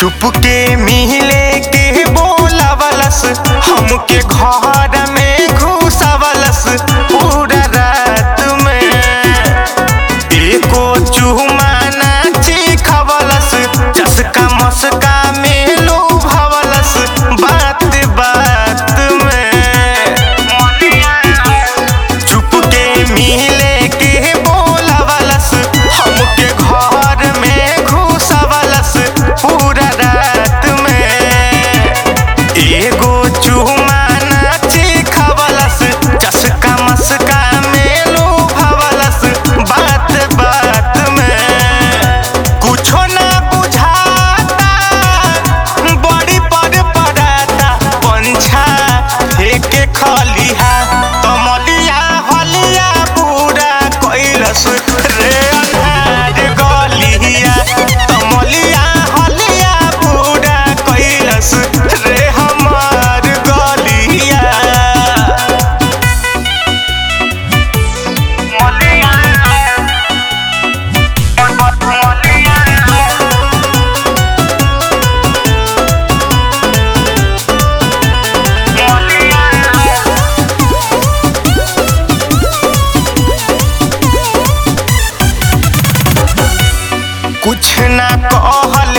चुपके मिले के बोलावलस हमके घर में घुसावलस पूरा रात में एको चुमा नाची खवलस चसका मस्का में लोभवलस बात बात में चुपके मिले के बोलावलस हमके घर में घुसावलस पूरा रात में एगो चुमा नाची खवलस चसका मस्का में लोभवलस बात बात में कुछो ना बुझाता बड़ी पर पड़ाता पंछा फेंके खलिहा तमलिया हलिया पूरा कैलस रे अन्हार गलिया तमलिया हलिया पूरा कैलस रे हमार गलिया कुछ ना कहल